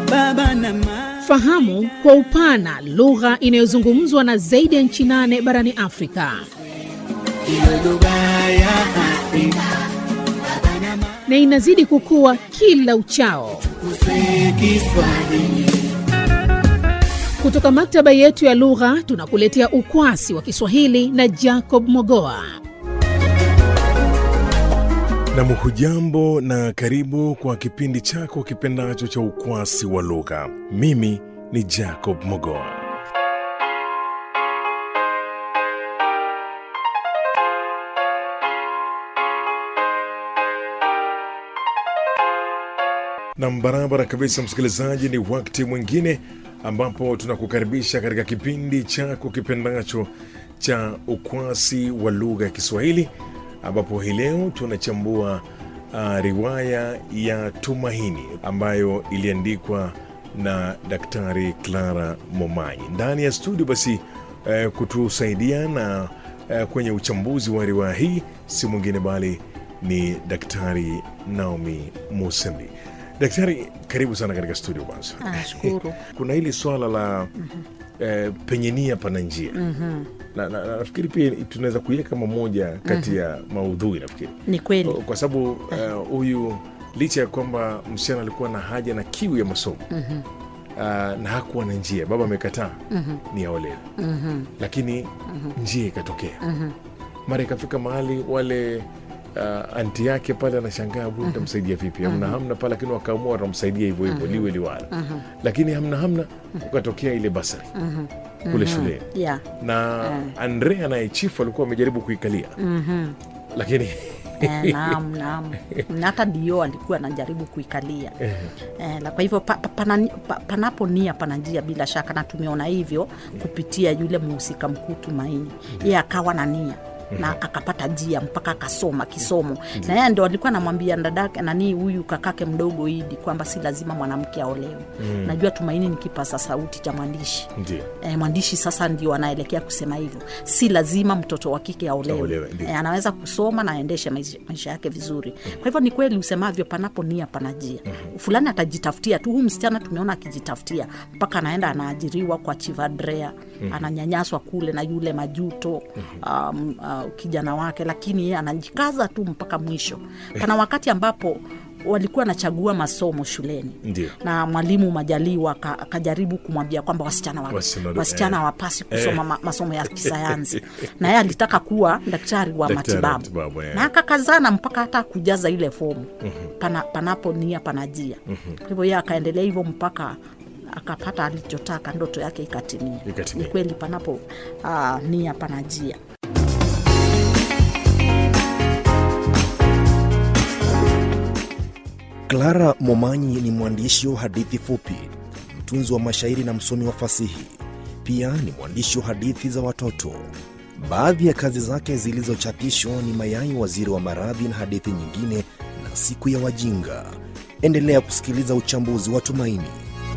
baba na mama. Fahamu kwa upana lugha inayozungumzwa na zaidi ya nchi nane barani Afrika Iwe lugha ya Afrika na inazidi kukua kila uchao. kuswe Kiswahili. Kutoka maktaba yetu ya lugha tunakuletea ukwasi wa Kiswahili na Jacob Mogoa. Nam, hujambo na karibu kwa kipindi chako kipendacho cha ukwasi wa lugha. Mimi ni Jacob Mogoa. Nam, barabara kabisa, msikilizaji, ni wakati mwingine ambapo tunakukaribisha katika kipindi chako kipendacho cha ukwasi wa lugha ya Kiswahili, ambapo hii leo tunachambua uh, riwaya ya Tumaini ambayo iliandikwa na Daktari Clara Momanyi. Ndani ya studio basi uh, kutusaidia na uh, kwenye uchambuzi wa riwaya hii si mwingine bali ni Daktari Naomi Musembi. Daktari, karibu sana katika studio kwanza. Nashukuru. Kuna hili swala la eh, penye nia pana njia na, na, na, nafikiri pia tunaweza kuiweka kama moja kati ya maudhui nafikiri Ni kweli. kwa sababu eh, huyu licha ya kwamba msichana alikuwa na haja na kiu ya masomo ah, na hakuwa na njia, baba amekataa ni aolewe, lakini njia ikatokea mara ikafika mahali wale uh, anti yake pale anashangaa huyu nitamsaidia vipi? Hamna hamna pale, lakini wakaamua watamsaidia hivyo hivyo liwe liwala, lakini hamna hamna, ukatokea ile basari kule shuleni Yeah. na Andrea naye chifu alikuwa amejaribu kuikalia lakini Eh, naam, naam. Na hata ndio alikuwa anajaribu kuikalia eh, la- kwa hivyo pa, pa, pana, pa, panapo nia pana njia bila shaka, na tumeona hivyo kupitia yule mhusika mkuu Tumaini. Yeye akawa na nia na akapata njia mpaka akasoma kisomo, na yeye ndo alikuwa anamwambia dadake nani huyu kakake mdogo Idi kwamba si lazima mwanamke aolewe. Najua Tumaini ni kipaza sauti cha mwandishi ndio E, mwandishi sasa ndio anaelekea kusema hivyo, si lazima mtoto wa kike Aolewe, aolewe. ndio. E, anaweza kusoma na aendeshe maisha, maisha yake vizuri. Kwa hivyo ni kweli usemavyo, panapo nia panajia. Fulani atajitafutia tu. Huu msichana tumeona akijitafutia mpaka anaenda anaajiriwa kwa Chivadrea, ananyanyaswa kule na yule majuto um, uh, kijana wake, lakini yeye anajikaza tu mpaka mwisho. Pana wakati ambapo walikuwa anachagua masomo shuleni ndio na mwalimu Majaliwa aka- akajaribu kumwambia kwamba wasichana wa, Wasichana- wasichana eh. hawapasi kusoma ma, masomo ya kisayansi na yeye alitaka kuwa daktari wa Daktari wa matibabu matibabu, eh. na akakazana mpaka hata kujaza ile fomu pana, panapo nia panajia kwa hivyo yeye akaendelea hivyo mpaka akapata alichotaka ndoto yake ikatimia Ikatimia. ni kweli panapo uh, nia panajia Clara Momanyi ni mwandishi wa hadithi fupi, mtunzi wa mashairi na msomi wa fasihi. Pia ni mwandishi wa hadithi za watoto. Baadhi ya kazi zake zilizochapishwa ni Mayai Waziri wa Maradhi na hadithi nyingine na Siku ya Wajinga. Endelea kusikiliza uchambuzi wa Tumaini.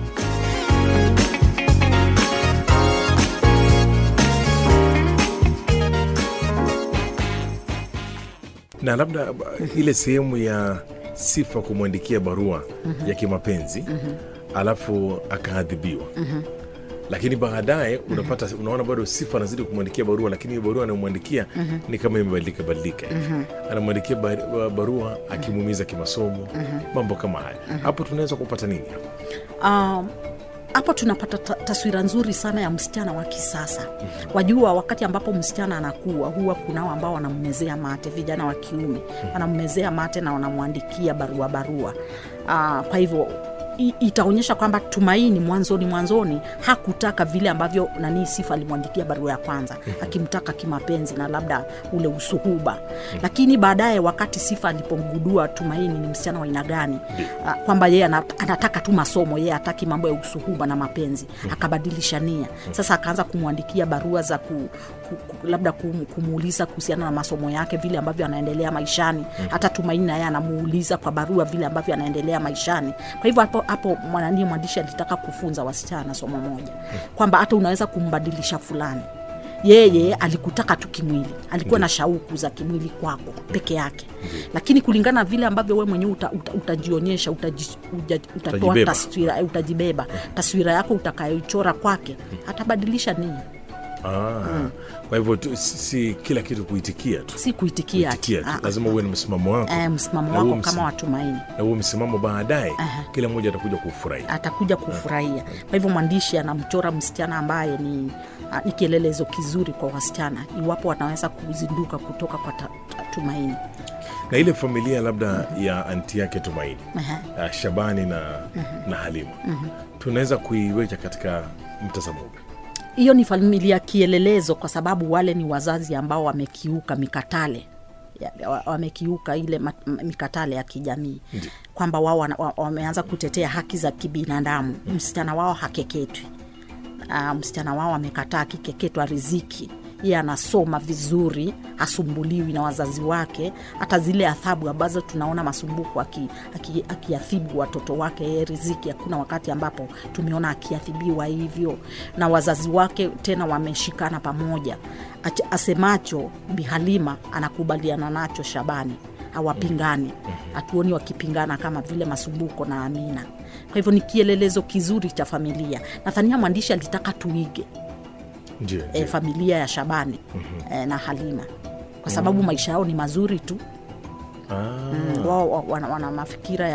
na labda ba- ile sehemu ya sifa kumwandikia barua ya kimapenzi alafu akaadhibiwa lakini baadaye unapata unaona bado sifa anazidi kumwandikia barua lakini hiyo barua anayomwandikia ni kama imebadilika badilika hivi. anamwandikia bar- barua akimuumiza kimasomo mambo kama haya hapo tunaweza kupata nini Um, hapo tunapata ta- taswira nzuri sana ya msichana wa kisasa. Wajua, wakati ambapo msichana anakuwa, huwa kunao ambao wanammezea mate, vijana wa kiume wanammezea mate na wanamwandikia barua barua. Uh, kwa hivyo i- itaonyesha kwamba Tumaini mwanzoni mwanzoni hakutaka vile ambavyo nani Sifa alimwandikia barua ya kwanza akimtaka kimapenzi na labda ule usuhuba, lakini baadaye wakati Sifa alipomgudua Tumaini ni msichana wa aina gani, ah, kwamba yeye ana- anataka tu masomo, yeye hataki mambo ya usuhuba na mapenzi, akabadilisha nia. Sasa akaanza kumwandikia barua za ku, ku, ku, labda kum, kumuuliza kuhusiana na masomo yake, vile ambavyo anaendelea maishani. Hata Tumaini naye anamuuliza kwa barua vile ambavyo anaendelea maishani. Kwa hivyo hapo hapo mwanani mwandishi alitaka kufunza wasichana somo moja kwamba hata unaweza kumbadilisha fulani yeye alikutaka tu kimwili alikuwa na shauku za kimwili kwako peke yake lakini kulingana vile ambavyo we mwenyewe uta, uta, utajionyesha utaji, uja, utatoa Utajibeba. taswira eh, utajibeba taswira yako utakayoichora kwake atabadilisha nia Ah, kwa hivyo tu- si, si kila kitu kuitikia tu si kuitikia ati. kuitikia tu Ah, lazima uwe na msimamo wako eh, msimamo Na huo wako msim- kama watumaini na huo msimamo baadaye Aha. kila mmoja atakuja kufurahi atakuja kufurahia kwa hivyo mwandishi anamchora msichana ambaye ni, ah, ni kielelezo kizuri kwa wasichana iwapo wanaweza kuzinduka kutoka kwa ta, ta, tumaini na ile familia labda ya anti yake tumaini Aha. uh, shabani na, na halima tunaweza kuiweka katika mtazamo upi hiyo ni familia kielelezo kwa sababu wale ni wazazi ambao wamekiuka mikatale ya- wa- wamekiuka ile ma- m- mikatale ya kijamii kwamba wao wana- wa- wameanza kutetea haki za kibinadamu msichana wao hakeketwi uh, msichana wao amekataa akikeketwa riziki yeye anasoma vizuri hasumbuliwi na wazazi wake hata zile adhabu ambazo tunaona masumbuko akiathibu aki, aki akiadhibu watoto wake yeye riziki hakuna wakati ambapo tumeona akiadhibiwa hivyo na wazazi wake tena wameshikana pamoja Ach- asemacho bihalima anakubaliana nacho shabani hawapingani hatuoni wakipingana kama vile masumbuko na amina kwa hivyo ni kielelezo kizuri cha familia nadhania mwandishi alitaka tuige ndio e, ndio. familia ya shabani mm-hmm. e, na halima kwa sababu maisha yao ni mazuri tu Ah. mm. wao wa- wana, wana mafikira ya